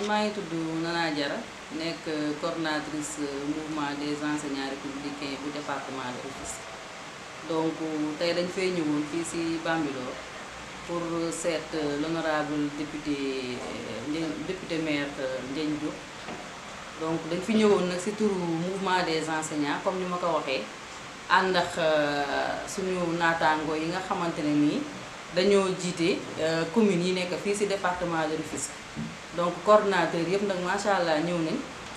maa ngi tudd Nana Diarra nekk coordonnatrice mouvement des enseignants républicains bu département de Rufisque donc tey dañ fay ñëwoon fii ci Bambilor pour seet l'honorable député Ndiagne député maire Ndiagne Diop donc dañ fi ñëwoon nag ci turu mouvement des enseignants comme ni ma ko waxee ànd ak suñu naataangoo yi nga xamante ne nii dañoo jiite communes yi nekk fii ci département de Rufisque donc coordonnateur yëpp nag macha allah ñëw nañ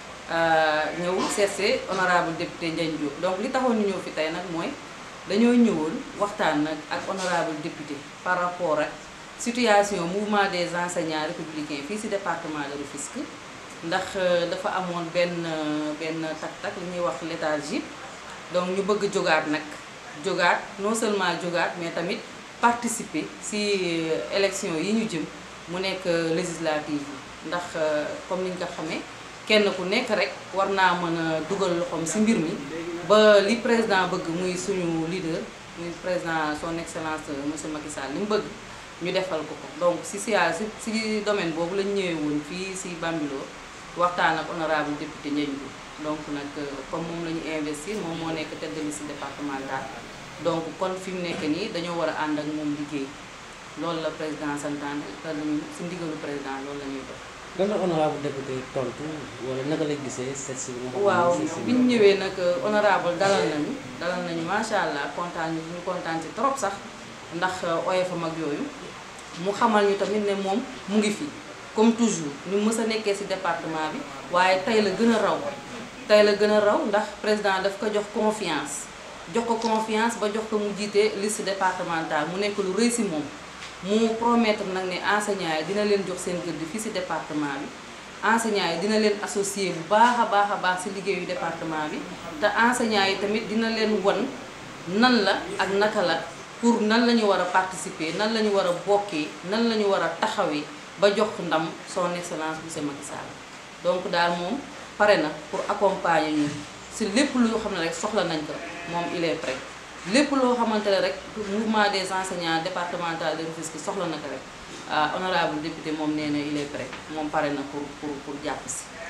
ñëw seetse honorable député Ndiagne Diop donc li taxoon ñu ñëw fi tey nag mooy dañoo ñëwoon waxtaan nag ak honorable député par rapport ak situation mouvement des enseignants républicains fii ci département de Rufisque ndax dafa amoon benn benn tak-tak li ñuy wax léthargie donc ñu bëgg jógaat nag jógaat non seulement jógaat mais tamit participer ci élection yi ñu jëm mu nekk législative yi ndax comme niñ ko xamee kenn ku nekk rek war naa mën a dugal loxoom ci mbir mi ba li président bëgg muy suñu leader muy président son excellence monsieur Macky Sall li mu bëgg ñu defal ko ko donc ci sia ci ci domaine boobu lañ ñëwee woon fii ci Bambilor waxtaan ak honorable député Ndiagne Diop donc nag comme moom la ñu investir moom moo nekk tête de liste départementale donc kon fi mu nekk nii dañoo war a ànd ak moom liggéey loolu la président santaane te ci ndigalu président loolu la ñuy def. lan la honorable député tontu wala naka la gisee seet si waaw bi ñu ñëwee nag honorable dalal nañu dalal nañu macha allah kontaan ñu ñu kontaan ci trop sax ndax oyofam ak yooyu mu xamal ñu tamit ne moom mu ngi fi comme toujours ñu mës a nekkee ci département bi waaye tey la gën a raw tey la gën a raw ndax président daf ko jox confiance jox ko confiance ba jox ko mu jiite liste départementale mu nekk lu rëy ci moom mu promettre nag ne enseignants yi dina leen jox seen gëdd fii ci département bi enseignants yi dina leen associé bu baax a baax a baax ci liggéeyu département bi te enseignants yi tamit dina leen won nan la ak naka la pour nan la ñu war a participer nan la ñu war a bokkee nan la ñu war a taxawee ba jox ndam son excellence monsieur Macky Sall donc daal moom pare na pour accompagner ñu ci lépp loo xam ne rek soxla nañ ko moom il est prêt lépp loo xamante ne rek mouvement des enseignants départemental de Rufisque soxla na ko rek honorable député moom nee na il est prêt moom pare na pour pour pour jàpp si